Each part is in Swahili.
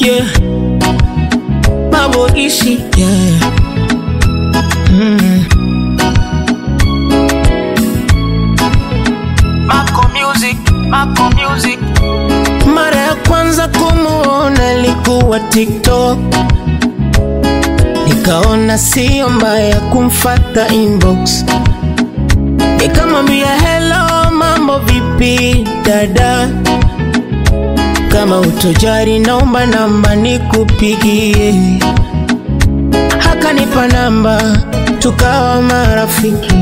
yeah. Mambo ishi yeah. mm. Mako Music, Mako Music. Mara ya kwanza kumuona ilikuwa TikTok, nikaona sio mbaya kumfata inbox, nikamwambia hello, mambo vipi dada, kama utojari naomba namba nikupigie. Akanipa namba, tukawa marafiki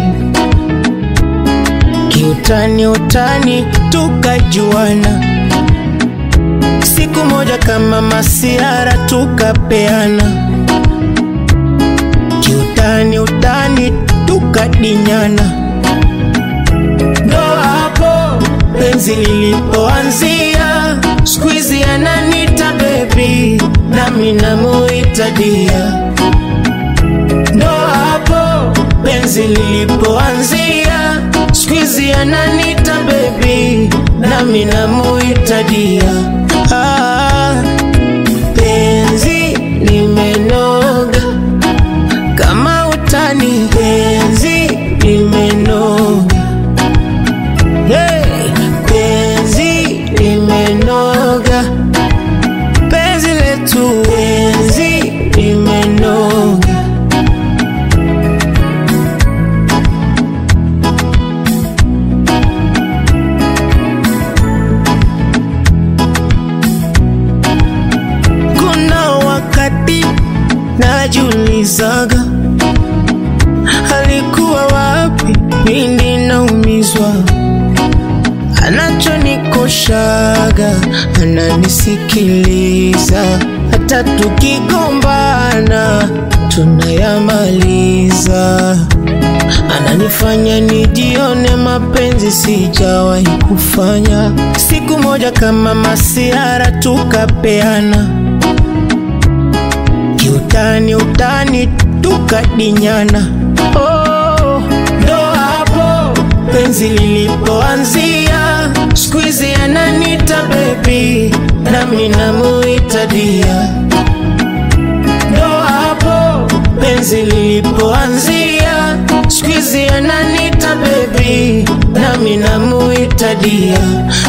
kiutani utani tukajuana, siku moja kama masiara tukapeana, kiutani utani tukadinyana, ndo hapo penzi lilipoanzia. Squeezy ananita baby, nami namuita dia, ndo hapo penzi lilipoanzia. Squeezy ananita baby, nami namuita dia. Ah, penzi limenoga kama utani, penzi limenoga hey, penzi limenoga, penzi letu, penzi limenoga. Kuna wakati najiulizaga alikuwa wapi pindi naumizwa, anachonikoshaga ananisikiliza, hata tukigombana tunayamaliza, ananifanya nijione mapenzi sijawahi kufanya. Siku moja kama masiara tukapeana kiutani utani tukadinyana. Oh, ndo hapo penzi lilipoanzia. Squeezy ananita baby, nami namuita dia. Ndo hapo penzi lilipoanzia. Squeezy ananita baby, nami namuita dia.